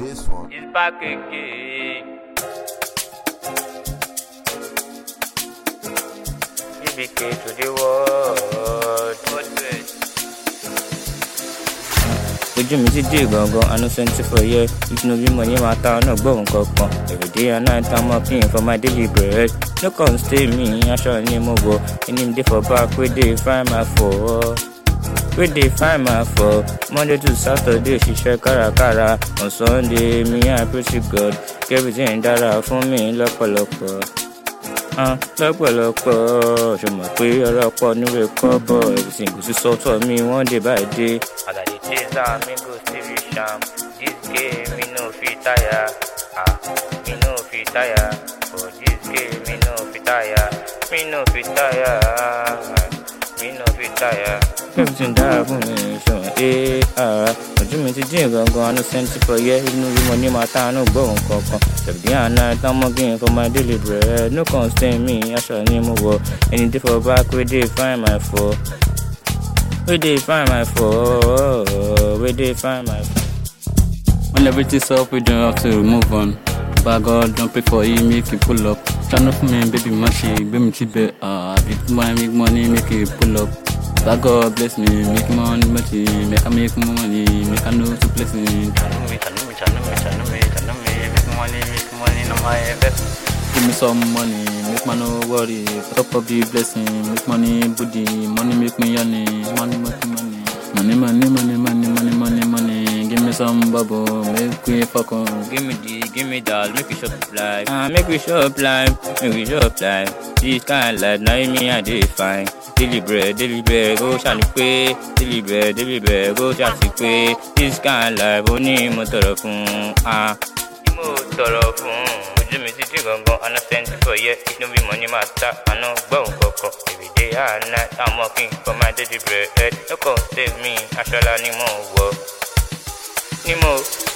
this one. It's back again. GBK to the world. ojú mi ti dé gangan àánú twenty four year ìpinnu bímọ yẹn máa ta ọ̀nà gbọ̀hún kankan everyday and night i'm working for my daily bread no come stay me aṣọ ni mo wọ ẹni mi dey for back wey dey find my for wey dey find my for monday to saturday ṣiṣẹ́ kárakára on sunday mi i pray to god kí everything dára fún mi lọ́pọ̀lọpọ̀ ah lọ́pọ̀lọpọ̀ ṣùgbọ́n pé ọlọ́pọ̀ níwèé kọ́bọ̀ everything kò sí sọ́tọ̀ mi one day by day. as i dey chase am me go still reach am this game me no fit tire ah me no fit tire for this game me no fit tire me no fit tire me no fit tire. everything dára fún mi ṣùgbọ́n ee ara ojú mi ti dín gangan àánú sẹ́ńtì for yẹ inú bí mo ní máa tá àánú gbọ́hùn kankan ṣèbí àná támọ́gìn for my daily bread no come stain me aṣọ ni mo wọ ẹni dé for back wey dey find my for wey dey find my for wey dey find my for. When everything's up, we don't have to move on. But God don't pray for you, make you pull up. Turn up for me, baby, mashi, baby, me chibe. Ah, big money, make money, make you pull up. But God bless me, make money, mashi, make I make money, make I know to bless me. Channel me, channel me, channel me, channel me, channel me, make money, make money, no my best. Give me some money, make man no worry. Put up a big blessing, make money, booty, money make me honey, money make me money. Money, money, money, money, money, money, money. Give me some bubble, make we fuck on. Give me the, give me that, make we shop life. Ah, make we shop life, make we shop life. This kind of life, now me I dey fine. Daily bread, daily bread, go ṣàní pé. Daily bread, daily bread, go ṣàti pé. This kind of life, ó ní mo tọrọ fún. Ah, ní mo tọrọ fún. Ojú mi ti dín gangan, àná twenty four year, inú bí mo ní máa ta, àná gbọ́hùn kankan. Everyday and night, I'm working for my daily bread. No come save me, aṣọ́lá ni mo wọ̀. Ni mo